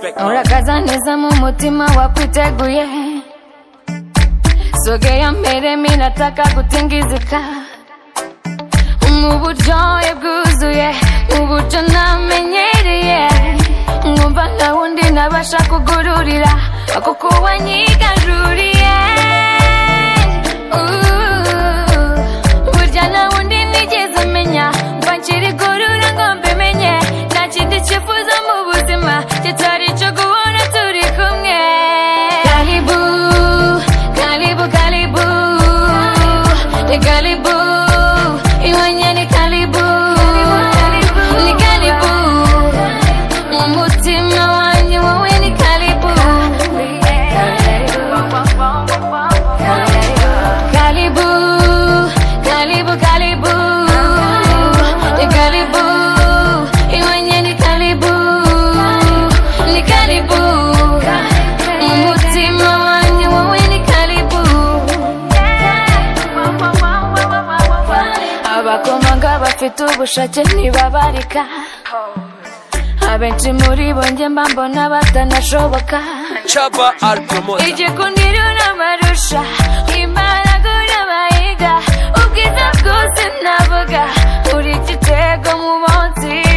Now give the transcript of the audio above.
kakaza neza mu mutima wakwiteguye sogera mbere minataka gutingizika mu buryohe bwuzuye mu buryo namenyereye nkumva nta wundi nabasha kugururira ako kuba nyigaruriye Ooh, burya nta wundi nigeze menya mba nkirigurura ngo mbimenye nta kindi cyifuzo mu buzima kitari icyo guhora turi kumwe karibu karibu karibu ni karibu iwanjye ni karibu ni karibu mu mutima wanjye wowe ni karibu karibu karibu karibu ni karibu iwanjye ni karibu ni karibu mu mutima wanjye wowe ni karibu abakomanga bafite ubushake ntibabarika abenshi muri bo njye mba mbona batanashoboka Chapa al promoter. igikundiro n'amarusha imbaraga urabahiga ubwiza bwose navuga uri igitego mu munsi